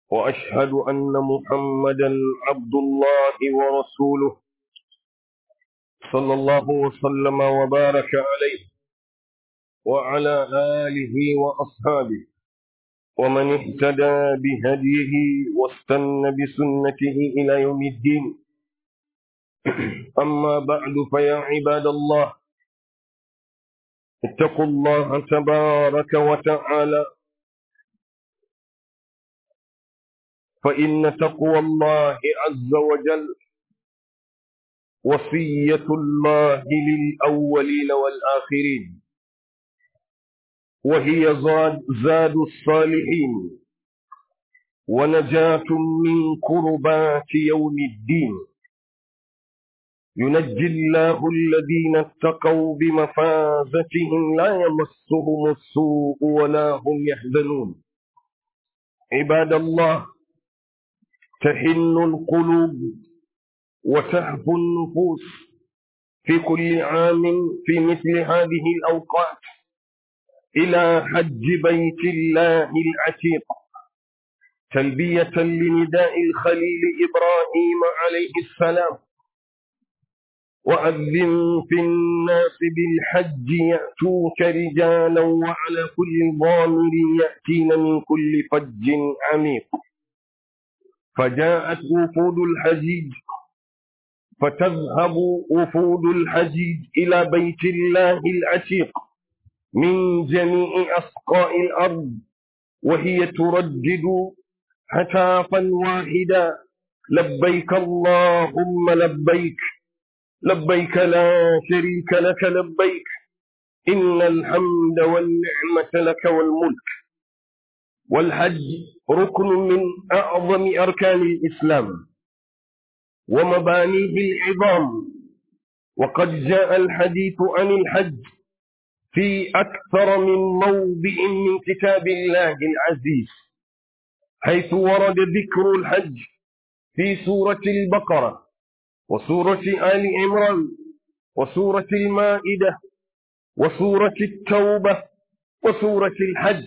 وأشهد أن محمدا عبد الله ورسوله صلى الله وسلم وبارك عليه وعلى آله وأصحابه ومن اهتدى بهديه واستنى بسنته إلى يوم الدين أما بعد فيا عباد الله اتقوا الله تبارك وتعالى فإن تقوى الله عز وجل وصية الله للأولين والآخرين وهي زاد, زاد الصالحين ونجاة من كربات يوم الدين ينجي الله الذين اتقوا بمفازتهم لا يمسهم السوء ولا هم يحزنون عباد الله تحن القلوب وتهفو النفوس في كل عام في مثل هذه الأوقات إلى حج بيت الله العتيق تلبية لنداء الخليل إبراهيم عليه السلام وأذن في الناس بالحج يأتوك رجالا وعلى كل ضامر يأتين من كل فج عميق فجاءت وفود الحجيج فتذهب وفود الحجيج إلى بيت الله العتيق من جميع أسقاء الأرض وهي تردد هتافا واحدا لبيك اللهم لبيك لبيك لا شريك لك لبيك إن الحمد والنعمة لك والملك والحج ركن من أعظم أركان الإسلام ومبانيه العظام وقد جاء الحديث عن الحج في أكثر من موضع من كتاب الله العزيز حيث ورد ذكر الحج في سورة البقرة وسورة آل عمران وسورة المائدة وسورة التوبة وسورة الحج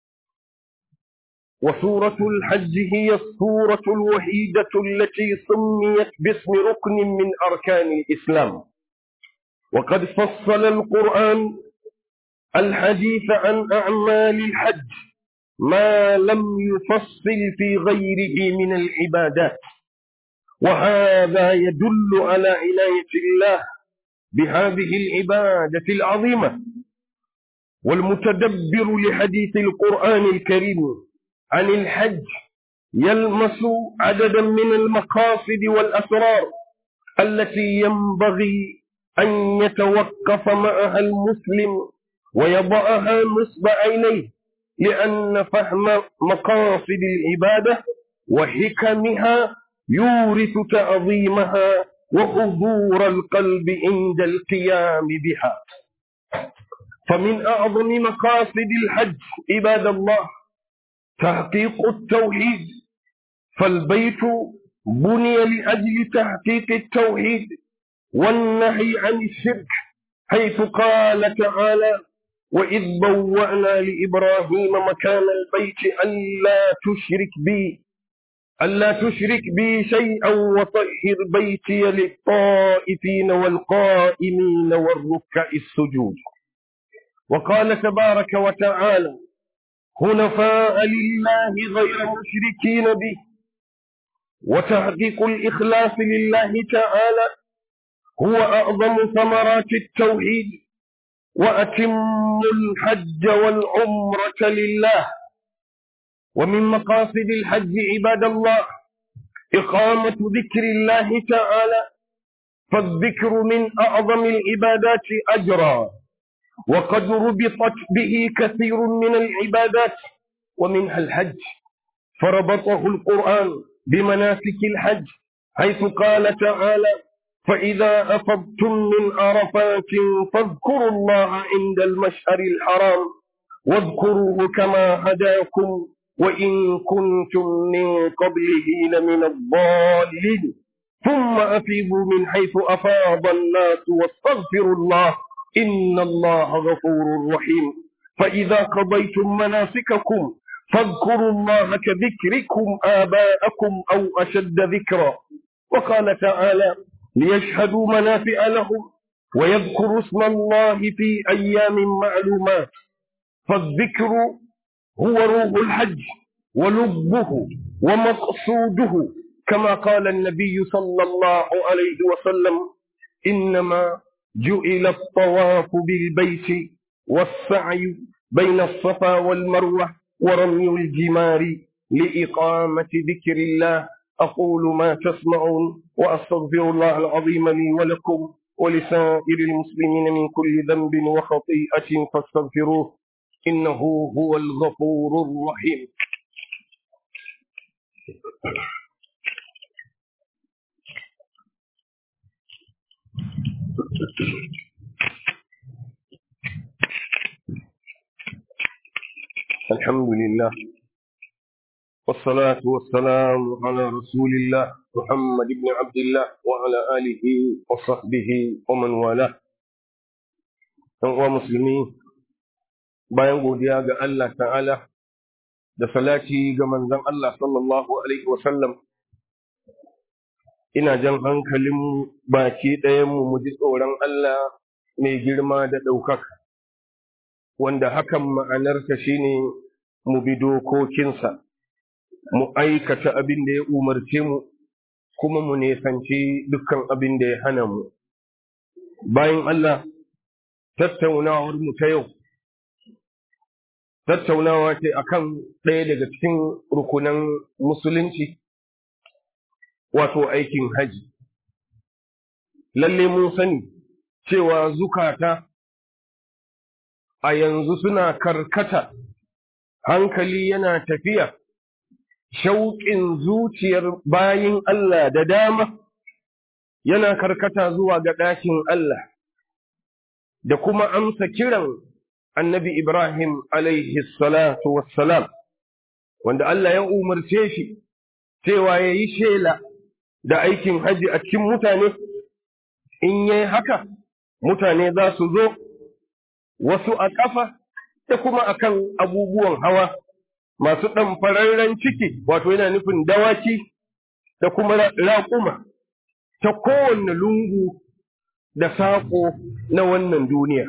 وسورة الحج هي السورة الوحيدة التي سميت باسم ركن من أركان الإسلام وقد فصل القرآن الحديث عن أعمال الحج ما لم يفصل في غيره من العبادات وهذا يدل على عناية الله بهذه العبادة العظيمة والمتدبر لحديث القرآن الكريم عن الحج يلمس عددا من المقاصد والأسرار التي ينبغي أن يتوقف معها المسلم ويضعها نصب عينيه لأن فهم مقاصد العبادة وحكمها يورث تعظيمها وحضور القلب عند القيام بها فمن أعظم مقاصد الحج عباد الله تحقيق التوحيد فالبيت بني لأجل تحقيق التوحيد والنهي عن الشرك حيث قال تعالى وإذ بوأنا لإبراهيم مكان البيت ألا تشرك بي ألا تشرك بي شيئا وطهر بيتي للطائفين والقائمين والركع السجود وقال تبارك وتعالى حنفاء لله غير مشركين به وتحقيق الإخلاص لله تعالى هو أعظم ثمرات التوحيد وأتم الحج والعمرة لله ومن مقاصد الحج عباد الله إقامة ذكر الله تعالى فالذكر من أعظم العبادات أجرا وقد ربطت به كثير من العبادات ومنها الحج فربطه القرآن بمناسك الحج حيث قال تعالى فإذا أفضتم من عرفات فاذكروا الله عند المشعر الحرام واذكروه كما هداكم وإن كنتم من قبله لمن الضالين ثم أفيضوا من حيث أفاض الناس واستغفروا الله إن الله غفور رحيم فإذا قضيتم مناسككم فاذكروا الله كذكركم آباءكم أو أشد ذكرا وقال تعالى ليشهدوا منافع لهم ويذكروا اسم الله في أيام معلومات فالذكر هو روح الحج ولبه ومقصوده كما قال النبي صلى الله عليه وسلم إنما جئل الطواف بالبيت والسعي بين الصفا والمروة ورمي الجمار لإقامة ذكر الله أقول ما تسمعون وأستغفر الله العظيم لي ولكم ولسائر المسلمين من كل ذنب وخطيئة فاستغفروه إنه هو الغفور الرحيم الحمد لله والصلاة والسلام على رسول الله محمد بن عبد الله وعلى آله وصحبه ومن والاه ɗan uwa musulmi bayan godiya ga Allah ta'ala da salati ga manzon Allah sallallahu alaihi wasallam ina jan hankalin baki ɗayanmu mu ji tsoron Allah mai girma da ɗaukaka wanda hakan ma'anarsa shine mu bi dokokinsa mu aikata abin da ya umarce mu kuma mu nesanci dukkan abin da ya hana mu bayan Allah tattaunawar mu ta yau tattaunawa ce akan ɗaya daga cikin rukunan musulunci wato aikin haji lalle mun sani cewa zukata a yanzu suna karkata hankali yana tafiya shauƙin zuciyar bayin Allah da dama yana karkata zuwa ga ɗakin Allah da kuma amsa kiran annabi Ibrahim alaihi salatu wassalam wanda Allah ya umarce shi cewa ya yi shela da aikin haji a cikin mutane in yayi haka mutane za su zo wasu a ƙafa da kuma akan abubuwan hawa masu ɗanfararren ciki wato yana nufin dawaki da kuma raƙuma ta kowanne lungu da saƙo na wannan duniya.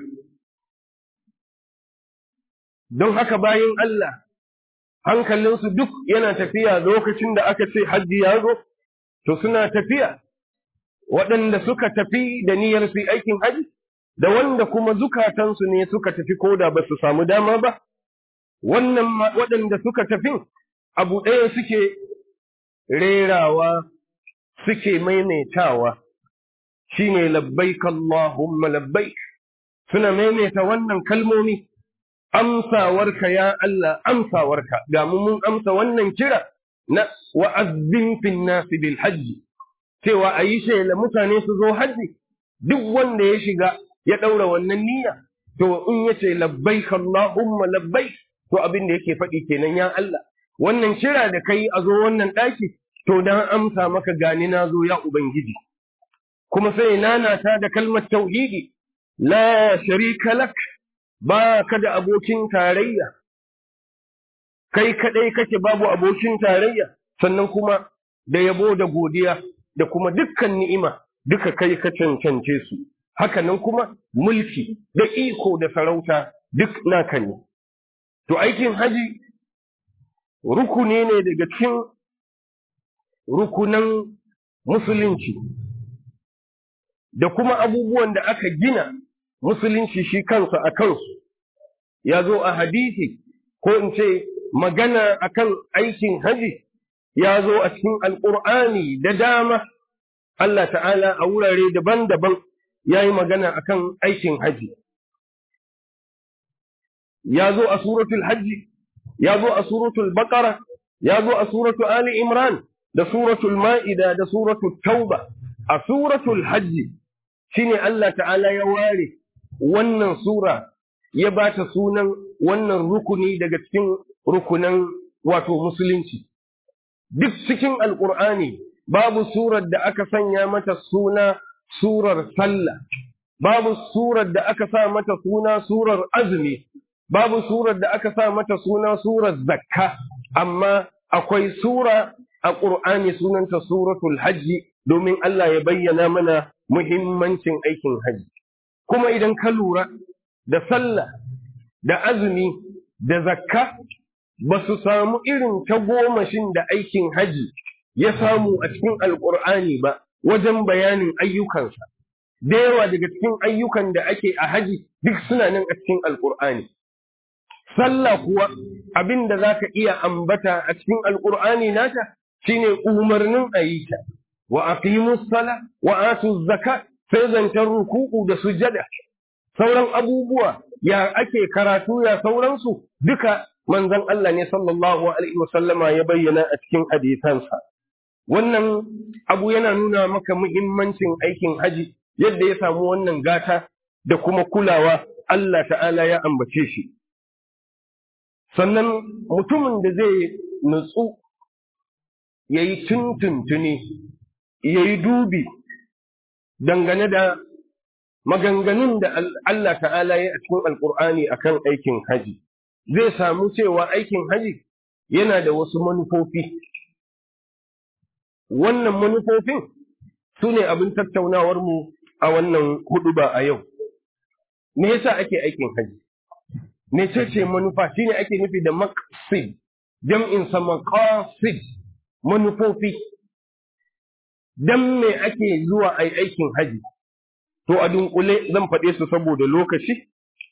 Don haka bayan Allah hankalinsu duk yana tafiya lokacin da aka ce hajji ya zo, to suna tafiya waɗanda suka tafi da niyyar su aikin haji, da wanda kuma zukatansu ne suka tafi koda ba su samu dama ba, wannan waɗanda suka tafi abu ɗaya suke rerawa suke maimaitawa shine labbaik Allahumma labbaik suna maimaita wannan kalmomi amsawarka ya Allah amsawarka ga mu mun amsa wannan kira na wa'azzin fin nasi bil hajji cewa a yi shela mutane su zo hajji duk wanda ya shiga ya ɗaura wannan niyya to in ya ce labbaik Allahumma labbaik to abin da yake faɗi kenan ya Allah wannan kira da kai a zo wannan ɗaki to dan amsa maka gani na zo ya ubangiji kuma sai nanata da kalmar tauhidi la sharika lak ba ka da abokin tarayya kai kadai kake babu abokin tarayya sannan kuma da yabo da godiya da kuma dukkan ni'ima duka kai ka cancance su hakanan kuma mulki da iko da sarauta duk naka ne to aikin haji rukuni ne daga cikin rukunan musulunci da kuma abubuwan da aka gina musulunci shi kansa a kansu ya zo a hadisi ko in ce magana akan aikin haji ya zo a cikin alƙur'ani da dama Allah ta'ala a wurare daban-daban ya yi magana akan aikin haji ya zo a suratul hajji ya zo a suratul baqara ya zo a suratul ali imran da suratul ma'ida da suratul tauba a suratul hajji shine Allah ta'ala ya ware wannan sura ya ba ta sunan wannan rukuni daga cikin rukunan wato musulunci duk cikin alkur'ani babu surar da aka sanya mata suna surar sallah babu surar da aka sa mata suna surar azumi babu surar da aka sa mata suna surar zakka amma akwai sura a ƙur'ani sunanta suratul hajji domin Allah ya bayyana mana muhimmancin aikin hajji kuma idan ka lura da sallah da azumi da zakka ba su samu irin tagomashin da aikin hajji ya samu a cikin alƙur'ani ba wajen bayanin ayyukansa da yawa daga cikin ayyukan da ake a haji duk suna nan a cikin alƙur'ani sallah kuwa abin da za ka iya ambata a cikin alƙur'ani nata shine umarnin a yi ta wa aqimus sala wa atu zakat sai zancen ruku'u da sujada sauran abubuwa ya ake karatu ya sauransu duka manzon Allah ne sallallahu alaihi wasallama ya bayyana a cikin hadisansa wannan abu yana nuna maka muhimmancin aikin haji yadda ya samu wannan gata da kuma kulawa Allah ta'ala ya ambace shi sannan mutumin da zai nutsu ya yi tuntuntuni ya yi dubi dangane da maganganun da Allah ta'ala ya a cikin alkur'ani akan aikin haji zai samu cewa aikin haji yana da wasu manufofi wannan manufofin su ne abin tattaunawarmu a wannan huduba a yau me yasa ake aikin haji me ce manufa shine ake nufi da maqsid jam'in sa maqasid manufofi dan me ake zuwa ai aikin haji to a dunkule zan faɗe su saboda lokaci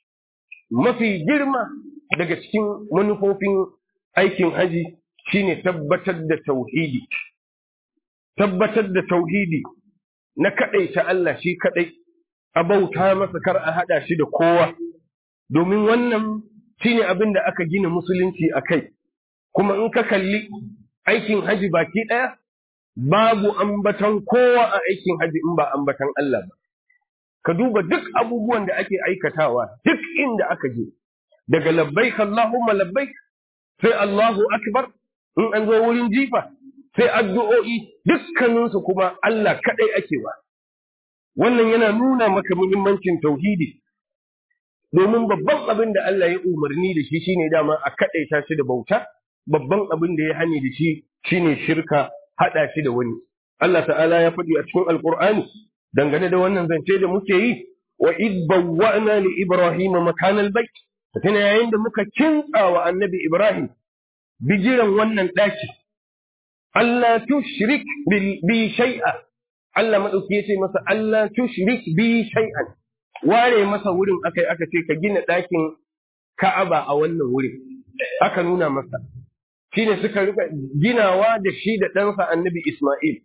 mafi girma daga cikin manufofin aikin haji shine tabbatar da tauhidi tabbatar da tauhidi na kaɗaita Allah shi kaɗai a bauta masa kar a haɗa shi da kowa domin wannan shine abin da aka gina musulunci a kai kuma in ka kalli aikin haji baki ɗaya babu ambatan kowa a aikin haji in ba ambatan Allah ba ka duba duk abubuwan da ake aikatawa duk inda aka je daga labbaik Allahumma labbaik sai Allahu akbar in an zo wurin jifa sai addu'o'i dukkaninsu kuma Allah kaɗai ake ba. Wannan yana nuna maka muhimmancin tauhidi, domin babban abin da Allah ya umarni da shi shine dama a kaɗaita shi da bauta, babban abin da ya hani da shi shine shirka haɗa shi da wani. Allah ta'ala ya faɗi a cikin Alƙur'ani dangane da wannan zance da muke yi wa id bawwa'na li Ibrahim makanal bait tana yayin da muka kintsa wa annabi Ibrahim bijiran wannan ɗaki Allah tushrik bi shay'a Allah madauki yace masa Allah tushrik bi shay'an ware masa wurin akai aka ce ka gina ɗakin Ka'aba a wannan wurin aka nuna masa shine suka rika ginawa da shi da ɗansa Annabi Isma'il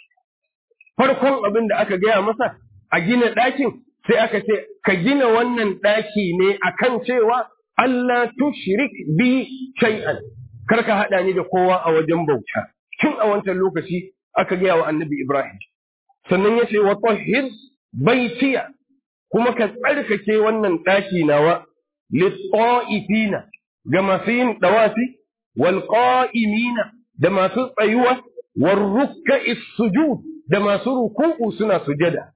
farkon abin da aka gaya masa a gina ɗakin sai aka ce ka gina wannan ɗaki ne akan cewa Allah tushrik bi shay'an kar ka haɗa ni da kowa a wajen bauta tun a wancan lokaci aka gaya wa annabi Ibrahim. Sannan ya ce wa tahhir baitiya kuma ka tsarkake wannan ɗaki nawa lit-ta'ifina ga masu yin dawafi wal qa'imina da masu tsayuwa war rukka'i sujud da masu ruku'u suna sujada.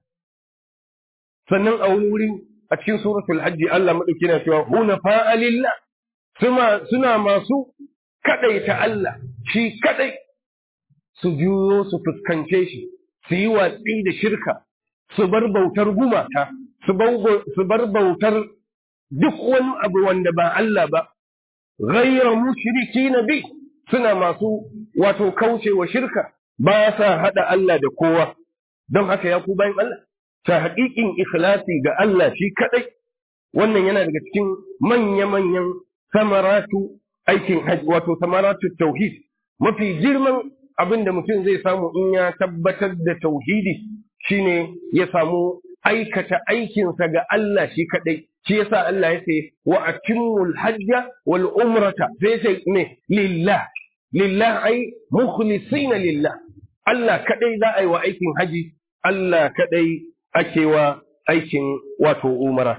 Sannan a wani wuri a cikin suratul hajji Allah madauki na cewa hunafa lillah suna masu kadaita Allah shi kadai su juyo su fuskance shi su yi watsi da shirka su bar bautar gumaka su bar bautar duk wani abu wanda ba Allah ba ghayra mushriki na bi suna masu wato kaucewa shirka ba sa hada Allah da kowa don haka ya ku bayan Allah ta haƙiƙin ikhlasi ga Allah shi kadai wannan yana daga cikin manya-manyan samaratu aikin hajji wato samaratu tauhid mafi girman abin da mutum zai samu in ya tabbatar da tauhidi shine ya samu aikata aikinsa ga Allah shi kadai shi yasa Allah ya ce wa atimmul hajja wal umrata sai sai ne lillah lillah ai mukhlisina lillah Allah kadai za a yi wa aikin haji Allah kadai ake wa aikin wato umara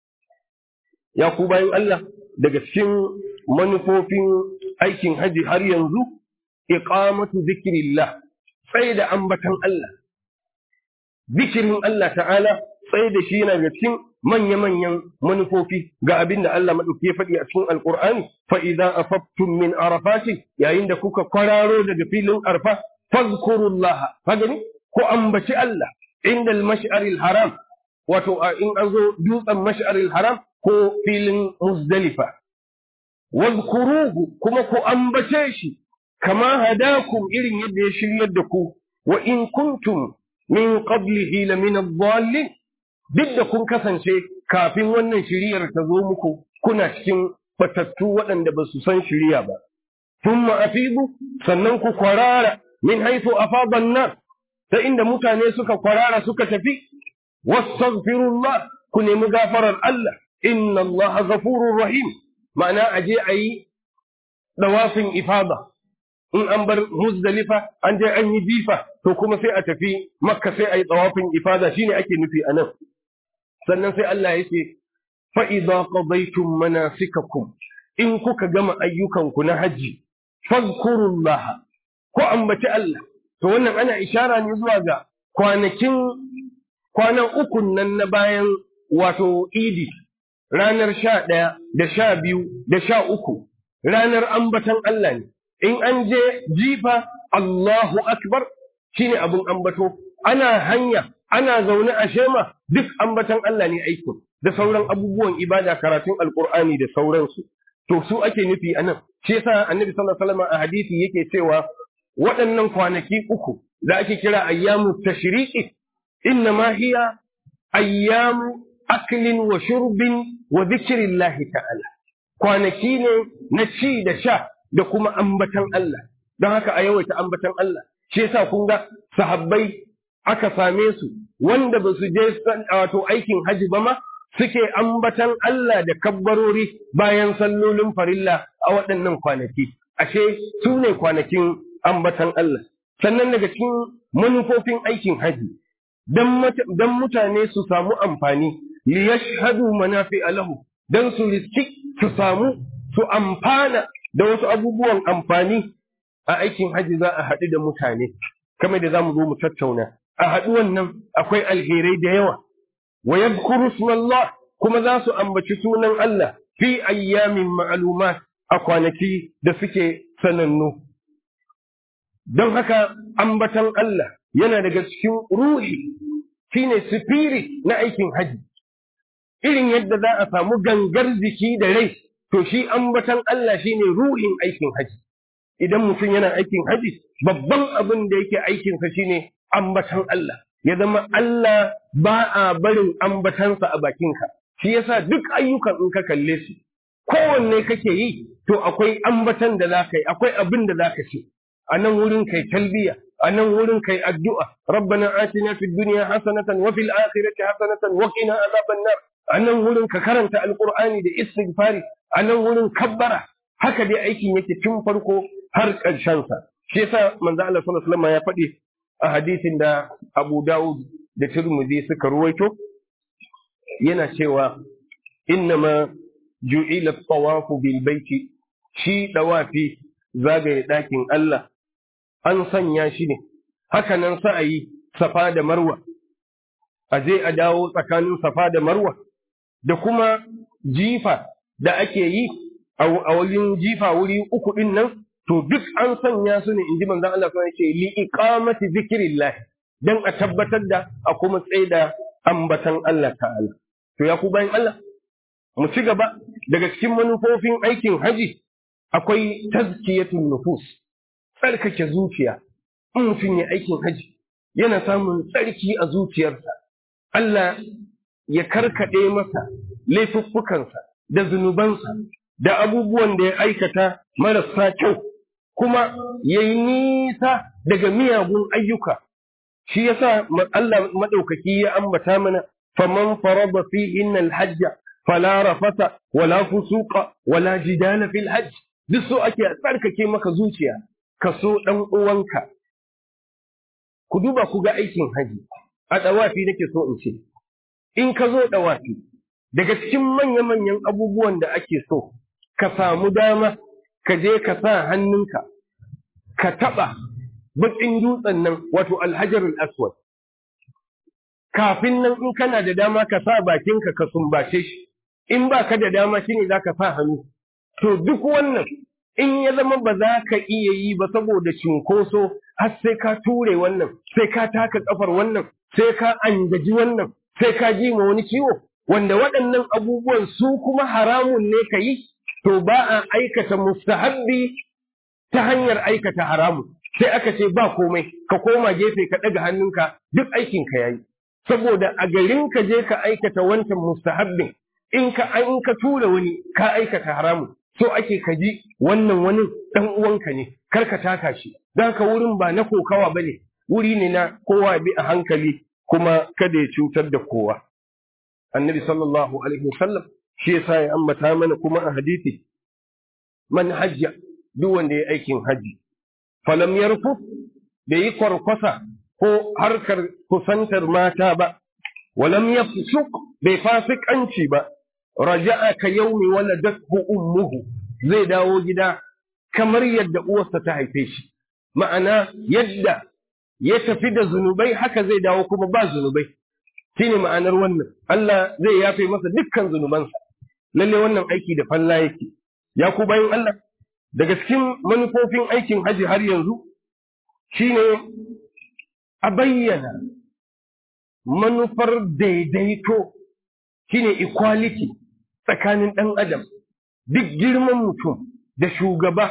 ya ku bayan Allah daga cikin manufofin aikin haji har yanzu iqamatu zikrillah sai da ambatan Allah zikirin Allah ta'ala sai da shi yana ga cikin manya-manyan manufofi ga abin da Allah maɗauki ya faɗi a cikin Alƙur'ani fa idza afaftum min arafati yayin da kuka kwararo daga filin arfa fazkurullaha ka gani ko ambaci Allah inda al-mash'aril haram wato in an zo dutsen mash'aril haram ko filin muzdalifa wazkuruhu kuma ku ambace shi kama hadakum irin yadda ya shiryar da ku wa in kuntum min qablihi la min ad-dallin duk da kun kasance kafin wannan shiriyar ta zo muku kuna cikin batattu waɗanda ba su san shiriya ba thumma afidu sannan ku kwarara min haythu afada an-nas ta inda mutane suka kwarara suka tafi wastaghfirullah ku nemi gafarar Allah inna Allah ghafurur rahim ma'ana aje ayi dawafin ifada in an bar muzdalifa an je an yi jifa to kuma sai a tafi makka sai ayi dawafin ifada shine ake nufi anan sannan sai Allah ya ce fa idza qadaytum manasikakum in kuka gama ayyukanku na haji fadhkurullah ko ambaci Allah to wannan ana ishara ne zuwa ga kwanakin kwanan ukun nan na bayan wato idi ranar sha ɗaya da sha biyu da sha uku ranar ambatan Allah ne in an je jifa Allahu akbar shine abin ambato ana hanya ana zaune a shema duk ambatan Allah ne aikin da sauran abubuwan ibada karatun alkur'ani da sauransu to su ake nufi anan shi yasa annabi sallallahu alaihi wasallam a hadisi yake cewa waɗannan kwanaki uku da ake kira ayyamu tashriqi inna ma hiya ayyamu aklin wa shurbin wa dhikrillahi ta'ala kwanaki ne na ci da sha da kuma ambatan Allah don haka a yawaita ambatan Allah shi yasa kun ga sahabbai aka same su wanda ba su je wato aikin haji ba ma suke ambatan Allah da kabbarori bayan sallolin farilla a waɗannan kwanaki ashe su ne kwanakin ambatan Allah sannan daga cikin manufofin aikin haji don mutane su samu amfani li yashhadu manafi lahu don su riski su samu su amfana da wasu abubuwan amfani a aikin haji za a haɗu da mutane kamar da za mu zo mu tattauna a haɗuwan nan akwai alherai da yawa wa yadhkuru ismallah kuma za su ambaci sunan Allah fi ayyamin ma'lumat a kwanaki da suke sanannu don haka ambatan Allah yana daga cikin ruhi shine spirit na aikin haji irin yadda za a samu gangar jiki da rai to shi ambatan Allah shine ruhin aikin haji idan mutum yana aikin haji babban abin da yake aikinsa shine ambatan Allah ya zama Allah ba a barin ambatansa a bakinka shi yasa duk ayyukan in ka kalle su kowanne kake yi to akwai ambatan da za ka yi akwai abin da za ka ce a nan wurin kai talbiya a nan wurin kai addu'a rabbana atina fid dunya hasanatan wa fil akhirati hasanatan wa qina azaban nar a nan wurin ka karanta alqur'ani da istighfari a nan wurin kabbara haka dai aikin yake tun farko har ƙarshen sa shi yasa manzo Allah sallallahu alaihi wasallam ya faɗi a hadisin da Abu Dawud da Tirmidhi suka ruwaito yana cewa innama ju'ila at-tawafu bil baiti shi dawafi zagaye ɗakin Allah an sanya shi ne haka nan sa'ayi safa da marwa a je a dawo tsakanin safa da marwa da kuma jifa da ake yi a wajen jifa wuri uku din nan to duk an sanya su ne inji manzon Allah kuma yake li iqamati zikrillah dan a tabbatar da a kuma tsaida ambatan Allah ta'ala to ya ku bayan Allah mu ci gaba daga cikin manufofin aikin haji akwai tazkiyatun nufus tsarkake zuciya in mutum ya aikin haji yana samun tsarki a zuciyarsa Allah ya karkaɗe masa laifuffukansa da zunubansa da abubuwan da ya aikata marasa kyau kuma ya yi nisa daga miyagun ayyuka shi yasa Allah maɗaukaki ya ambata mana faman farada fi innal hajja fala rafata wala fusuqa wala jidala fil hajj duk so ake tsarkake maka zuciya ka so ɗan uwanka ku duba ku ga aikin haji a ɗawafi nake so in ce in ka zo ɗawafi daga cikin manya-manyan abubuwan da ake so ka samu dama ka je ka sa hannunka ka taɓa baƙin dutsen nan wato alhajarul aswad kafin nan in kana da dama ka sa bakinka ka sumbace shi in ba ka da dama shine za ka sa hannu to duk wannan in ya zama ba za ka iya yi ba saboda cunkoso har sai ka ture wannan sai ka taka kafar wannan sai ka angaji wannan sai ka ji ma wani ciwo wanda waɗannan abubuwan su kuma haramun ne ka yi to ba a aikata mustahabbi ta hanyar aikata haramun sai aka ce ba komai ka koma gefe ka ɗaga hannunka duk aikin ka yayi saboda a garin ka je ka aikata wancan mustahabbin in ka an ka tura wani ka aikata haramun so ake ka ji wannan wani dan uwanka ne kar ka taka shi dan ka wurin ba na kokawa bane wuri ne na kowa bi a hankali kuma kada ya cutar da kowa annabi sallallahu alaihi wasallam shi yasa ya ambata mana kuma a hadisi man hajja duk wanda ya aikin haji falam yarfu bai yi kwarkwasa ko harkar kusantar mata ba walam yafsuk bai fasikanci ba raja'a ka yaumi waladathu ummuhu zai dawo gida kamar yadda uwarsa ta haife shi ma'ana yadda ya tafi da zunubai haka zai dawo kuma ba zunubai shine ma'anar wannan Allah zai yafe masa dukkan zunubansa lalle wannan aiki da falla yake ya ku bayan Allah daga cikin manufofin aikin haji har yanzu shine a bayyana manufar daidaito shine equality tsakanin ɗan adam duk girman mutum da shugaba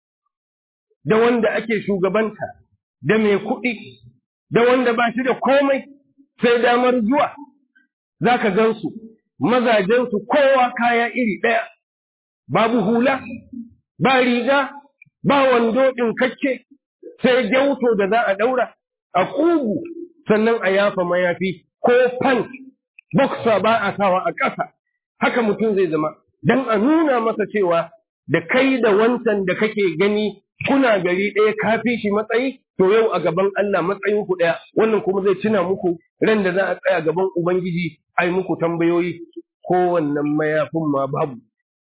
da wanda ake shugabanta da mai kuɗi da wanda ba shi da komai sai damar zuwa za ka gansu mazajensu kowa kaya iri ɗaya babu hula ba riga ba wando ɗinkakke sai gyauto da za a ɗaura a ƙugu sannan a yafa mayafi ko pant boxer ba a sawa a ƙasa haka mutum zai zama don a nuna masa cewa da kai da wancan da kake gani kuna gari ɗaya kafi shi matsayi to yau a gaban Allah matsayin ku ɗaya wannan kuma zai tuna muku ran da za a tsaya gaban Ubangiji ai muku tambayoyi ko wannan mayafin ma babu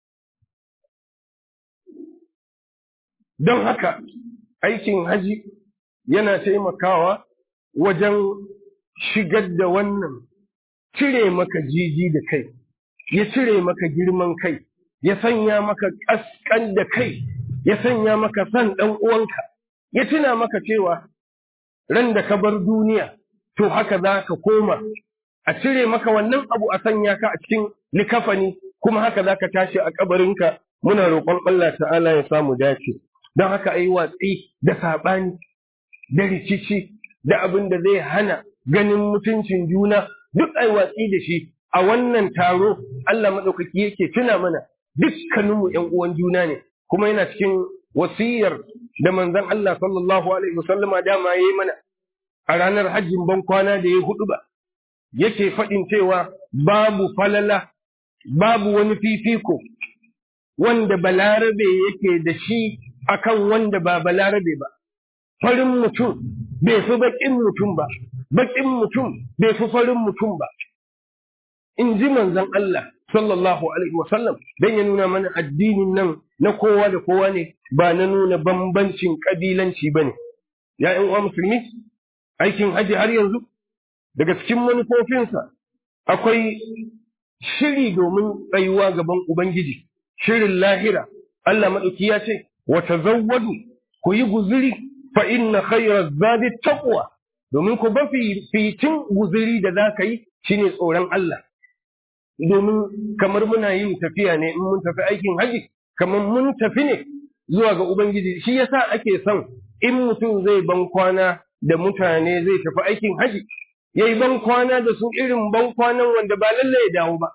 don haka aikin haji yana taimakawa wajen shigar da wannan cire maka jiji da kai ya cire maka girman kai ya sanya maka ƙasƙan da kai ya sanya maka san ɗan uwanka ya tuna maka cewa ran da ka bar duniya to haka za ka koma a cire maka wannan abu a sanya ka a cikin likafani kuma haka za ka tashi a kabarinka muna roƙon Allah ta'ala ya samu dace don haka ayi watsi da saɓani da rikici da abin da zai hana ganin mutuncin juna duk ai watsi da shi a wannan taro Allah maɗaukaki yake tuna mana dukkaninmu ‘yan uwan juna ne kuma yana cikin wasiyar da manzon Allah sallallahu alaihi wasallama dama yayi mana a ranar hajjin ban kwana da ya hudu ba yake faɗin cewa babu falala babu wani fifiko wanda balarabe yake da shi akan wanda ba balarabe ba farin mutum bai fi baƙin mutum ba baƙin mutum bai fi farin mutum ba in ji manzon Allah sallallahu alaihi wasallam dan ya nuna mana addinin nan na kowa da kowa ne ba na nuna bambancin kabilanci bane ya ƴan uwa musulmi aikin haji har yanzu daga cikin manufofinsa akwai shiri domin tsayuwa gaban ubangiji shirin lahira Allah madauki ya ce wa tazawwadu ku yi guzuri fa inna khayra zadi taqwa domin ku ba fitin guzuri da za ka yi shine tsoron Allah domin kamar muna yin tafiya ne in mun tafi aikin haji kamar mun tafi ne zuwa ga ubangiji shi yasa ake son in mutum zai ban kwana da mutane zai tafi aikin haji yayi ban kwana da su irin ban kwanan wanda ba lalle ya dawo ba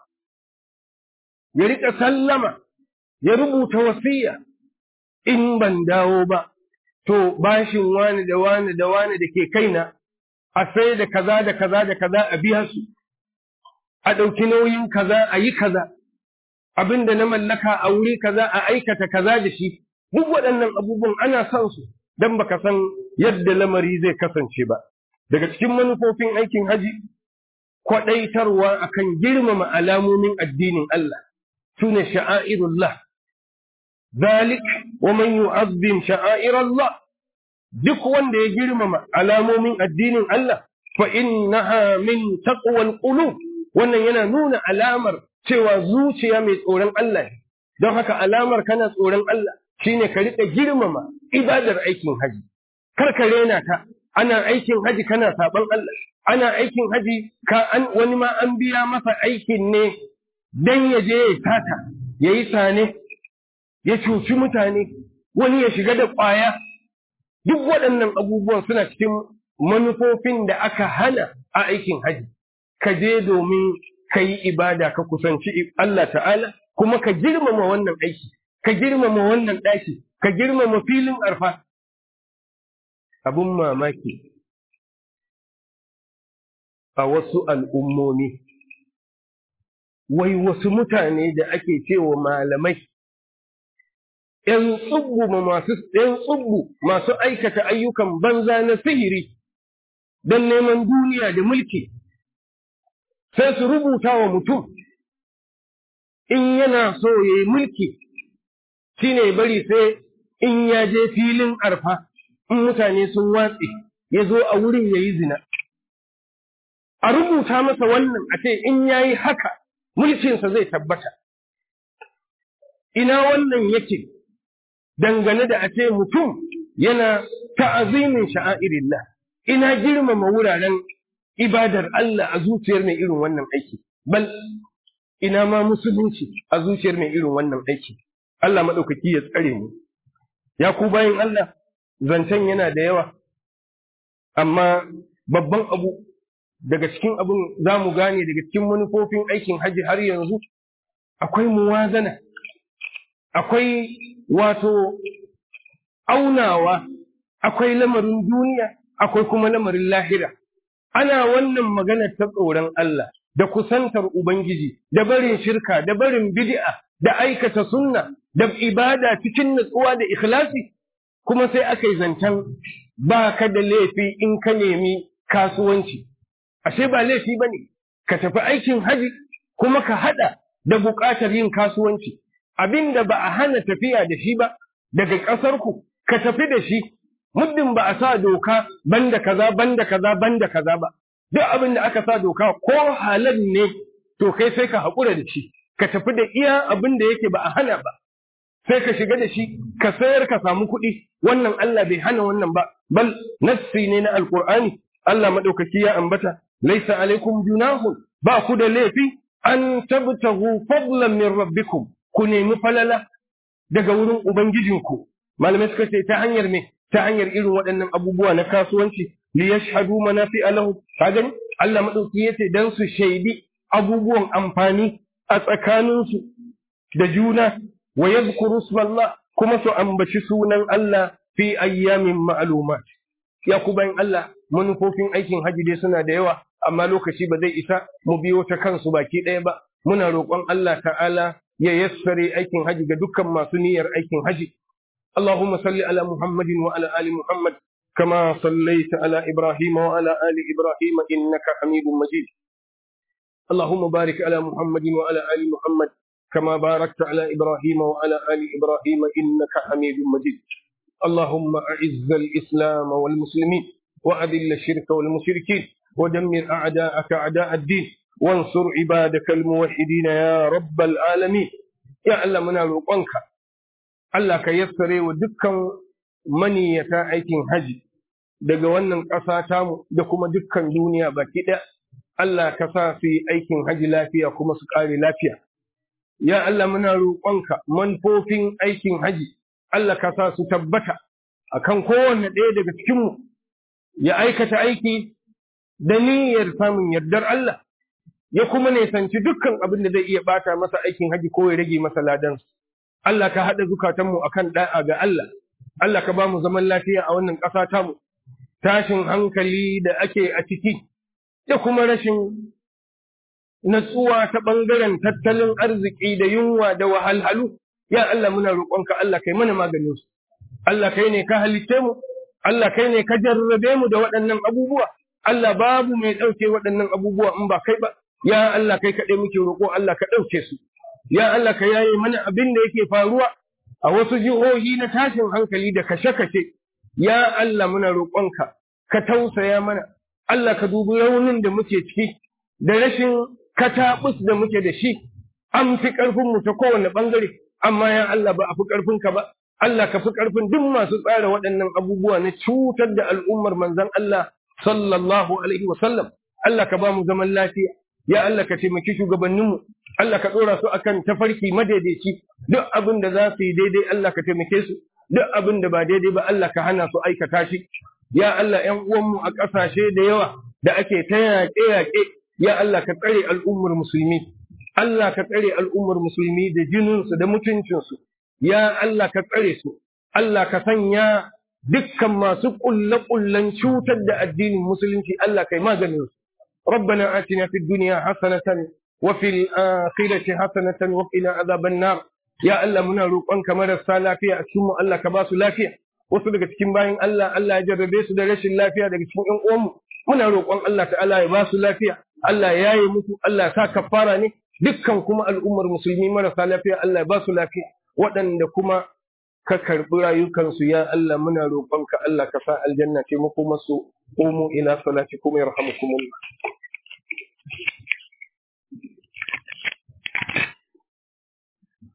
ya rika sallama ya rubuta wasiya in ban dawo ba to bashin wani da wani da wani da ke kaina a sai da kaza da kaza da kaza a biya su a ɗauki nauyin kaza a yi kaza abin da na mallaka a wuri kaza a aikata kaza da shi duk waɗannan abubuwan ana son su don baka san yadda lamari zai kasance ba daga cikin manufofin aikin haji kwaɗaitarwa akan girmama alamomin addinin Allah su ne sha'airullah zalik wa man yu'azzim sha'airallah duk wanda ya girmama alamomin addinin Allah fa innaha min taqwal qulub wannan yana nuna alamar cewa zuciya mai tsoron Allah ne don haka alamar kana tsoron Allah shine ka riƙa girmama ibadar aikin haji kar ka rena ta ana aikin haji kana saban Allah ana aikin haji ka an wani ma an biya masa aikin ne dan ya je ya tata yayi sane ya cuci mutane wani ya shiga da ƙwaya duk waɗannan abubuwan suna cikin manufofin da aka hana a aikin haji ka je domin ka yi ibada ka kusanci Allah ta'ala kuma ka girmama wannan aiki ka girmama wannan ɗaki ka girmama filin arfa abun mamaki a wasu al'ummomi wai wasu mutane da ake cewa malamai ‘yan tsubbu masu ‘yan tsubbu masu aikata ayyukan banza na sihiri don neman duniya da mulki sai su rubuta wa mutum in yana so ya yi mulki shi ne bari sai in ya je filin arfa in mutane sun watse ya zo a wurin ya yi zina a rubuta masa wannan a ce in ya yi haka mulkinsa zai tabbata ina wannan yake dangane da a ce mutum yana ta'azimin sha'airillah ina girmama wuraren ibadar Allah a zuciyar mai irin wannan aiki bal ina ma musulunci a zuciyar mai irin wannan aiki Allah maɗaukaki ya tsare mu ya ku bayan Allah zancen yana da yawa amma babban abu daga cikin abin za mu gane daga cikin manufofin aikin hajji har yanzu akwai muwazana akwai wato aunawa akwai lamarin duniya akwai kuma lamarin lahira ana wannan maganar ta tsoron Allah da kusantar Ubangiji da barin shirka da barin bid'a da aikata sunna da ibada cikin nutsuwa da ikhlasi kuma sai aka yi zancen ba ka da laifi in ka nemi kasuwanci ashe ba laifi ba ne ka tafi aikin haji kuma ka haɗa da buƙatar yin kasuwanci abin da ba a hana tafiya da shi ba daga ƙasarku ka tafi da shi muddin ba a sa doka banda kaza banda kaza banda kaza ba duk abin da aka sa doka ko halal ne to kai sai ka haƙura da shi ka tafi da iya abin da yake ba a hana ba sai ka shiga da shi ka sayar ka samu kuɗi wannan Allah bai hana wannan ba bal nassi ne na alqur'ani Allah madaukaki ya ambata laisa alaikum junahun ba ku da laifi an tabtahu fadlan min rabbikum ku nemi falala daga wurin ubangijinku malamai suka ce ta hanyar me ta hanyar irin waɗannan abubuwa na kasuwanci li yashhadu manafi'a lahu ka gani Allah madauki yace dan su shaidi abubuwan amfani a tsakaninsu da juna wa yadhkuru ismallah kuma su ambaci sunan Allah fi ayyamin ma'lumat ya ku bayan Allah manufofin aikin haji dai suna da yawa amma lokaci ba zai isa mu biyo ta kansu baki ɗaya ba muna roƙon Allah ta'ala ya yassare aikin haji ga dukkan masu niyyar aikin haji اللهم صل على محمد وعلى آل محمد كما صليت على إبراهيم وعلى آل إبراهيم إنك حميد مجيد اللهم بارك على محمد وعلى آل محمد كما باركت على إبراهيم وعلى آل إبراهيم إنك حميد مجيد اللهم أعز الإسلام والمسلمين وأذل الشرك والمشركين ودمر أعداءك أعداء الدين وانصر عبادك الموحدين يا رب العالمين يا الله من روقنك Allah ka yassare wa dukkan maniyata aikin haji daga wannan ƙasa tamu da kuma dukkan duniya baki ɗaya. Allah ka sa su yi aikin haji lafiya kuma su ƙare lafiya. Ya Allah muna roƙonka manufofin aikin haji, Allah ka sa su tabbata a kan kowanne ɗaya daga cikinmu ya aikata aiki da niyyar samun yardar Allah, ya kuma nisanci dukkan abin da zai iya ɓata masa aikin haji ko ya rage masa ladansu. Allah ka haɗa zukatanmu a kan ɗa'a ga Allah, Allah ka ba mu zaman lafiya a wannan ƙasa tamu, tashin hankali da ake a ciki, da kuma rashin natsuwa ta ɓangaren tattalin arziki da yunwa da wahalhalu, ya Allah muna roƙonka Allah kai mana maganin su. Allah kai ne ka halitte mu, Allah kai ne ka jarrabe mu da waɗannan abubuwa, Allah babu mai ɗauke waɗannan abubuwa in ba kai ba, ya Allah kai kaɗai muke roƙo Allah ka ɗauke su. ya Allah ka yaye mana abin da yake faruwa a wasu jihohi na tashin hankali da kashe-kashe, ya Allah muna roƙonka, ka tausaya mana, Allah ka dubi raunin da muke ciki da rashin kataɓus da muke da shi an fi ƙarfin mu ta kowane ɓangare amma ya Allah ba a fi ƙarfin ka ba Allah ka fi ƙarfin duk masu tsara waɗannan abubuwa na cutar da al'ummar manzon Allah sallallahu alaihi wasallam Allah ka ba mu zaman lafiya ya Allah ka taimaki shugabanninmu Allah ka ɗora su akan tafarki madaidaici duk abin da za su yi daidai Allah ka taimake su duk abin da ba daidai ba Allah ka hana su aikata shi ya Allah ƴan uwanmu a ƙasashe da yawa da ake ta yaƙe-yaƙe ya Allah ka tsare al'ummar musulmi Allah ka tsare al'ummar musulmi da jininsu da mutuncinsu ya Allah ka tsare su Allah ka sanya dukkan masu ƙulle-ƙullen cutar da addinin musulunci Allah kai maganin su ربنا آتنا في الدنيا حسنة وفي الآخرة حسنة وقنا عذاب النار يا الله muna roƙonka marasa lafiya a cikin mu Allah ka ba su lafiya wasu daga cikin bayan Allah Allah ya jarrabe su da rashin lafiya daga cikin ƴan uwanmu muna roƙon Allah ta'ala ya ba su lafiya Allah ya yi musu Allah sa kafara ne dukkan kuma al'ummar musulmi marasa lafiya Allah ya ba su lafiya waɗanda kuma ka karɓi rayukansu ya Allah muna roƙonka Allah ka sa aljanna ce makomarsu qumu ila salatikum yarhamukumullah